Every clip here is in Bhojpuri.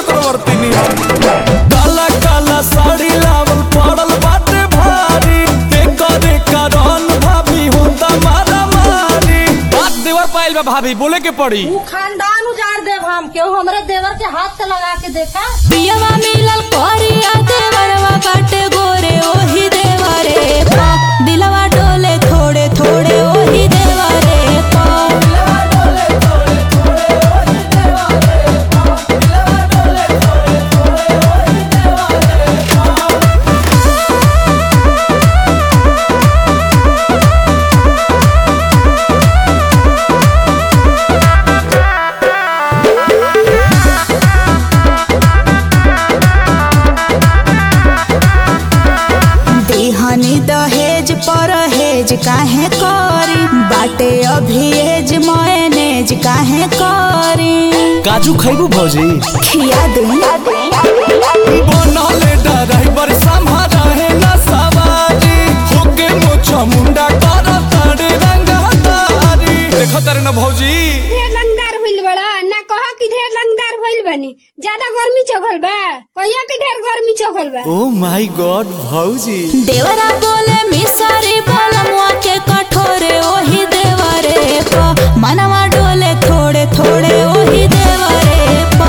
चक्रवर्ती काला काला साड़ी लावल पड़ल बाटे भारी करे कारण भाभी होता मारा मारी बात देवर पाइल बा भाभी बोले के पड़ी ऊ खानदान उजाड़ देव हम केहू हमरे देवर के हाथ से लगा के देखा पियवा मिलल करिया देवरवा बाटे गोरे ओही देवरे पा दिलवा डोले थोड़े थोड़े ओही देवरे पा दिहनी दहेज परहेज काहे करी बाटे अभी एज मयनेज काहे करी काजू खैबू भौजी खिया दे बनले ड्राइवर संभारा है ना सवारी होके मोछा मुंडा कर तारे रंगा तारी देखो तारे ना भौजी ढेर लंगदार भइल बड़ा ना कह कि ढेर लंगदार भइल बनी ज्यादा गर्मी चघल बा कहिया कि ढेर गर्मी चघल बा ओ माय गॉड भौजी देवरा बोले मिसरी बलमुआ के कठोरे ओही देवरे पा मनवा डोले थोड़े थोड़े ओही देवरे पा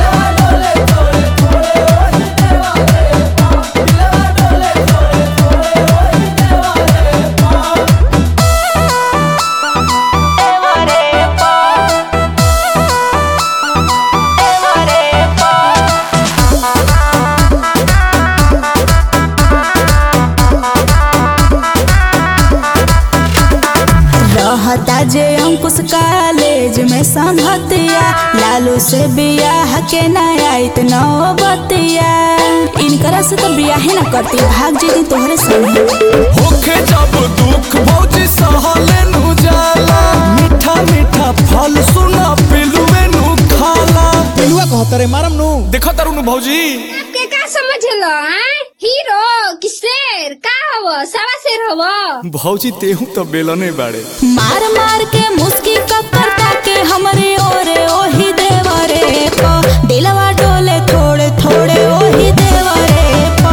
रहता जे अंकुश कॉलेज में संगतिया लालू से बियाह के नयाइत नौबतिया इनकरा से तो बियाह न करती भाग जेती तोहरे संगे होके जब दुख भौजी सहले नु जाला मीठा मीठा फल सुना पिलुए नु खाला पिलुआ कहता रे मारम नु देखो तारू नु भौजी आपके का समझलो हैं हीरो कि शेर का हव सवा शेर हव भौजी तेहू तो बेलने बाड़े मार मार के मुस्की ककरता के हमरे ओरे ओही देवरे पा दिलवा डोले थोड़े थोड़े ओही देवरे पा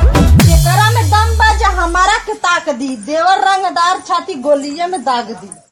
एकरा में दम बा जे हमारा के ताक दी देवर रंगदार छाती गोलिये में दाग दी